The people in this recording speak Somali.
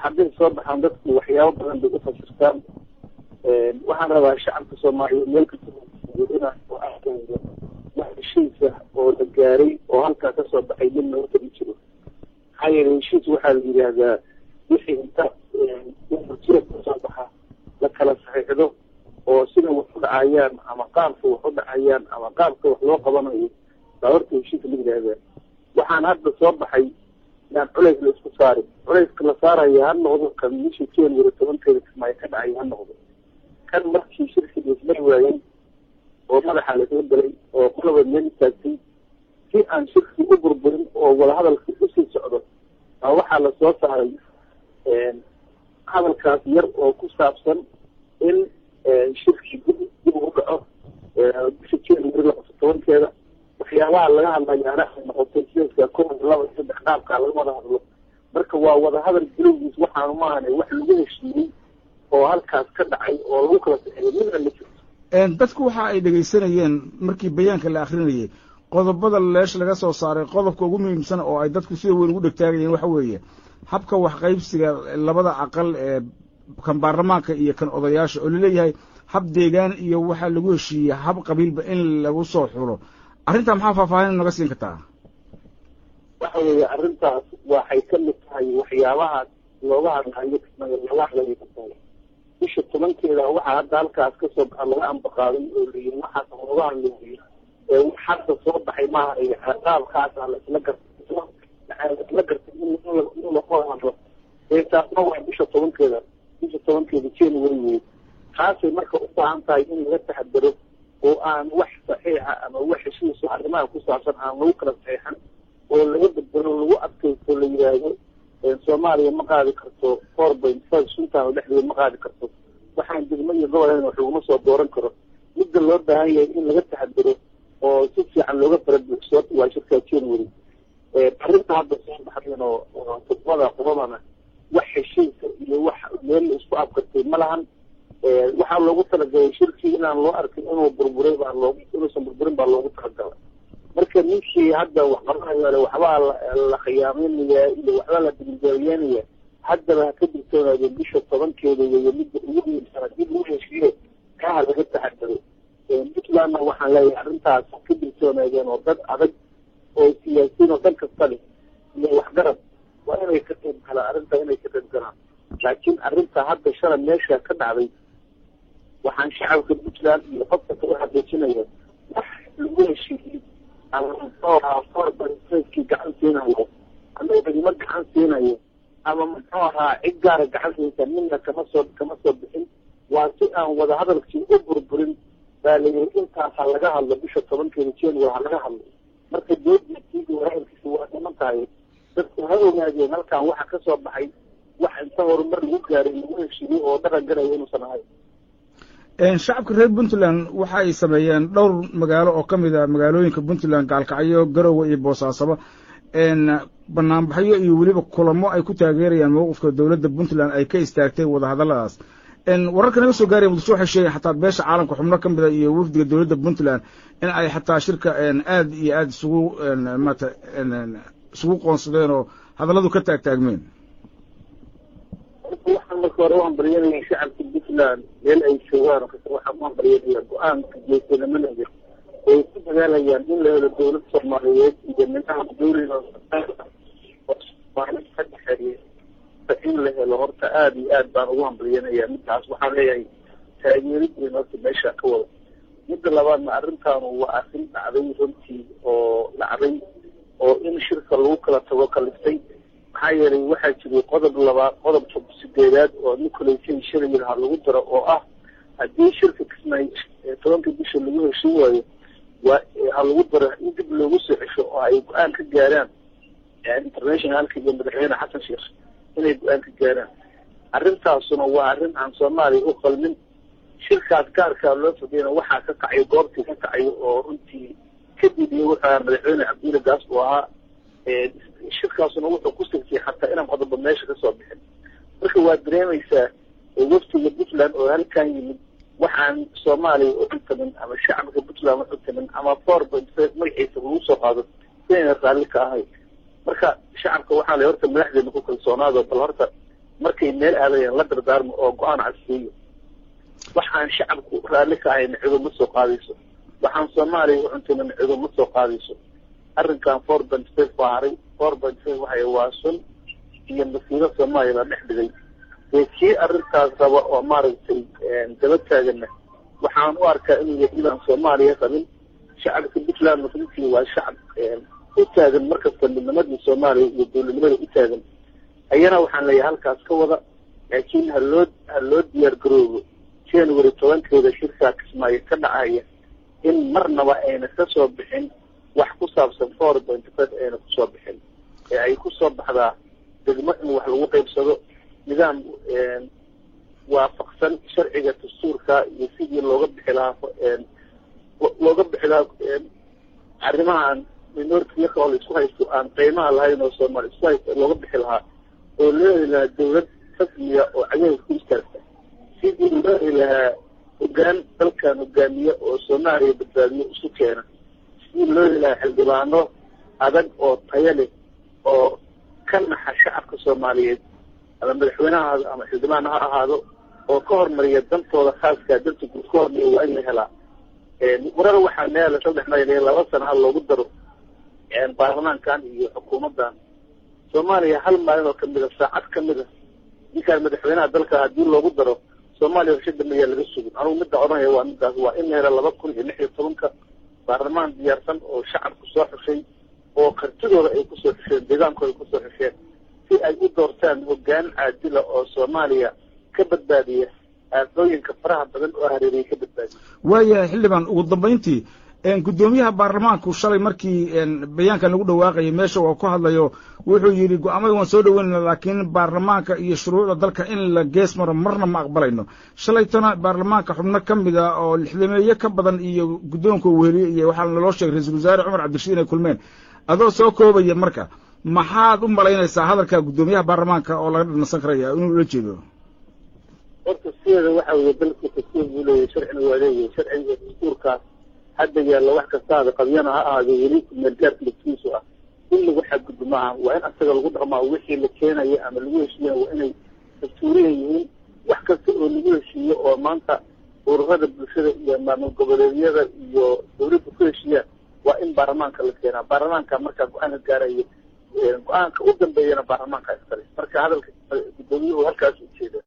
hadday soo baxaan dadku waxyaabo badan bay ufasirtaan waxaan rabaa shacabka soomaaliyeed meel kasta ina oo arkayyo wax heshiisa oo la gaaray oo halkaa kasoo baxay midna horta ma jiro maxaa yeele heshiis waxaa la yidhaahdaa wixii inta jira kasoo baxa la kala saxiixdo oo sida wax u dhacayaan ama qaabka wax u dhacayaan ama qaabka wax loo qabanayo baa horta heshiis la yidhaahdaa waxaan hadda soo baxay yaan culays la isku saarin culayska la saaraya ha noqdo kan bishii january tobankeeda kismaayo ka dhacay ha noqdo kan markii shirkii laismari waayey oo madaxa laisla galay oo qolaba meel istaagtay si aan shirkii u burburin oo wadahadalkii usii socdo baa waxaa lasoo saaray hadalkaas yar oo ku saabsan in shirkii dib dib ugu dhaco bisha january labata tobankeeda waxyaabaha laga hadlayaana ay noqotay sidaska kow laba iyo saddex qaabkaa laga wada hadlo marka waa wadahadal bilowgiis waxaanu maahane wax lagu heshiiyey oo halkaas ka dhacay oo lagu kala saxeeyay midna ma jirto dadku waxa ay dhegaysanayeen markii bayaanka la akrinayay qodobada leesh laga soo saaray qodobka ugu muhiimsan oo ay dadku sida weyn ugu dhegtaagayeen waxa weeye habka waxqaybsiga labada aqal ee kan baarlamaanka iyo kan odayaasha oo laleeyahay hab deegaan iyo waxaa lagu heshiiyey hab qabiilba in lagu soo xulo arrintaa maxaa faahfaahin naga siin kartaa waxa weeye arrintaas waxay ka mid tahay waxyaabahaas looga hadlayo looga hadlayo ka tahay bisha tobankeeda waxaa hadda halkaas kasoo baxa laga ambaqaaday oo layihi waxaas looga hadlayo ee wax hadda soo baxay maaha qaabkaasa laisla gartay laisla gartay in laga hadlo ee taasna waa bisha tobankeeda bisha tobankeeda january wey taasay marka u baahan tahay in laga taxadaro oo aan wax saxiixa ama wax heshiiso arrimaha ku saabsan aan lagu kala saxiixan oo laga bedelo lagu adkaysto la yidhaahdo soomaaliya ma qaadi karto four point five suntaan dhexdeeda ma qaadi karto waxaan degmo iyo goboln wax laguma soo dooran karo midda loo baahan yahay in laga taxadaro oo si fiican looga farabuuxso waa shirkaa january arrinta hadda soo baxdeen oo todobada qodobana wax heshiisa iyo wax meel la isku abkartay ma lahan waxaa loogu talagalay shirkii inaan loo arkin inuu burburay baa loogu inuusan burburin baa loogu talagalay marka ninkii hadda wax qabanayo waxbaa la khiyaameynaya iyo waxbaa la digilgaalyeynaya haddaba ha ka digtoonaadeen bisha tobankeeda weeye midda ugu muhiimsana dib lagu heshiiyo kaha laga taxadaro puntlandna waxaan leeyahay arrintaas ha ka digtoonaadeen oo dad adag oo siyaasiyiin oo dan kasta leh iyo waxgarad waa inay ka qayb galaan arrintaa inay ka qayb galaan laakiin arrinta hadda shalay meesha ka dhacday waxaan shacabka puntland iyo qofka ka u xaqiijinaya wax lagu heshiiyey ama muxuu ahaa forbanskii gacan siinayo ama degmo gacan siinayo ama muxuu ahaa cid gaara gacan siinta midna kama soo kama soo bixin waa si aan wadahadalkii u burburin baa la yiri intaas ha laga hadlo bisha tobankeeda january ha laga hadlo marka doodiisiigi wadahadalkiisa waa dhiman tahay dadku ha ogaadeen halkan waxa ka soo baxay wax inta horumar lagu gaaray lagu heshiiyey oo dhaqan galaya inuusan ahayn shacabka reer puntland waxa ay sameeyeen dhowr magaalo oo ka mid a magaalooyinka puntland gaalkacyo garowe iyo boosaasaba banaanbaxyo iyo weliba kulamo ay ku taageerayaan mowqifka dowladda puntland ay ka istaagtay wadahadalladaas wararka naga soo gaaraya muqdisho waxay sheegeen xataa beesha caalamka xubno ka mida iyo wafdiga dowladda puntland in ay xataa shirka aad iyo aad isugu maata isugu qoonsadeen oo hadalladu ka taagtaagmeen waxaan marka hore u hambalyanaya shacabka puntland meel ay joogaan kasta waxaan u hambalyanaya go-aanka geesinimada ay ku dadaalayaan in la helo dowlad soomaaliyeed iyo nidaam dowliga oo soomaali ka dhexeeya in la helo horta aada iyo aad baan ugu hambalyanaya midtaas waxaan leeyahay taageerid weyn horta meesha ka wada midda labaadna arrintaanu waa arrin dhacday runtii oo dhacday oo in shirka lagu kala tago kaliftay maxaa yeelay waxaa jiray qodob labaad qodobka sideedaad oo nicolation shirayir ha lagu daro oo ah haddii shirka kismay tobanka bisha lagu heshin waayo waa ha lagu daro in dib loogu soo cesho oo ay go-aan ka gaaraan internationalka iyo madaxweyne xasan sheekh inay go-aan ka gaaraan arrintaasuna waa arrin aan soomaaliya u qalmin shirkaas gaarkaa loo fadiyana waxaa ka kacayo goobtii ka kacayo oo runtii kadib iyo wuxuu ahaa madaxweyne cabdulla gaas uu ahaa shirkaasuna wuxuu ku sigtay xataa inaan qodobo meesha kasoo bixin marka waa dareemaysaa waftiga puntland oo halkan yimid waxaan soomaaliya u cuntamin ama shacabka puntland u cuntamin ama four point five magaciisa lagu soo qaado inayna raalli ka ahay marka shacabka waxaa la horta madaxdeena ku kalsoonaado bal horta markay meel aadayan la dardaarmo oo go-aan cadsiiyo waxaan shacabku raalli ka ahayna cido ma soo qaadayso waxaan soomaaliya u cuntaynana cido ma soo qaadayso arrinkan four point five baa haray four point five waxay waa sun iyo masiibo soomaaliya la dhex dhigay dee kii arrintaas raba oo maaragtay daba taagana waxaan u arkaa inuu yahay inaan soomaaliya qabin shacabka puntland muslimkii waa shacab u taagan markasta midnimadii soomaaliya iyo dowladnimada u taagan ayana waxaan leeyahay halkaas ka wada laakiin haloo ha loo diyaar garoobo january tobankeeda shirkaa kismaayo ka dhacaya in marnaba ayna ka soo bixin wax ku saabsan four point five ayna kusoo bixin ee ay kusoo baxdaa degmo in wax lagu qaybsado nidaam waafaqsan sharciga dastuurka iyo sidii looga bixi lahaa looga bixi lahaa arrimahan minority-yaka oo la isku haysto aan qiimaha lahayn oo soomaali isku haysto looga bixi lahaa oo loo heli lahaa dawlad rasmiya oo cagaheed ku istaagta sidii loo heli lahaa hogaan dalkan hogaamiye oo soomaaliya badbaadiyo isu keena sidii loo heli lahaa xildhibaano adag oo tayo leh oo ka naxa shacabka soomaaliyeed ama madaxweyne ha ahaado ama xildhibaan ha ahaado oo ka hormariya dantooda khaaskaa danta guud ka hormariya waa in la helaa warar waxaa meela saddex mayl laba sana ha loogu daro baarlamaankan iyo xukuumaddan soomaaliya hal maalin oo kamid a saacad kamid a ninkaan madaxweynaha dalka haddii loogu daro soomaaliya warshada mayaa laga sugin anugu midda odhanaya waa midaas waa in la hela laba kun iyo lix iyo tobanka baarlamaan diyaarsan oo shacabku soo xushay oo kartidooda ay kusoo xusheen deegaankooda kusoo xusheen si ay u doortaan hogaan caadila oo soomaaliya ka badbaadiya aafooyinka faraha badan oo hareeriyay ka badbaadiya waayahay xildhibaan ugu dambayntii guddoomiyaha baarlamaanku shalay markii bayaankan lagu dhawaaqayay meesha oo ku hadlayo wuxuu yidhi go-aamada waan soo dhaweynayna laakiin baarlamaanka iyo shuruucda dalka in la gees maro marna ma aqbalayno shalaytana baarlamaanka xubno ka mid a oo lixdameeye ka badan iyo guddoonka weheliye iyo waxaa naloo sheegay ra-iisul wasaare cumar cabdirashiid inay kulmeen adoo soo koobaya marka maxaad u malaynaysaa hadalka guddoomiyaha baarlamaanka oo laga dhansan karaya inuu ula jeedo horta sideeda waxa weeye dalku dastuur buu leeyahay sharcina waa leeyahay sharciga dastuurkaas hadda yaalla wax kastaada qabyana ha ahaado weli meelgaarka laftiisu ah in lagu xadgudbo maaha waa in asaga lagu dhaqmaa wixii la keenaya ama lagu heshiiya waa inay dastuuriya yihiin wax kasta oo lagu heshiiyo oo maanta ururada bulshada iyo maamul goboleedyada iyo dawladda ku heshiiyaan waa in baarlamaanka la keenaa baarlamaanka markaa go-aanka gaarayo go-aanka u dambeeyana baarlamaanka iskale marka hadalka guddoomiyuhu halkaas ujeeda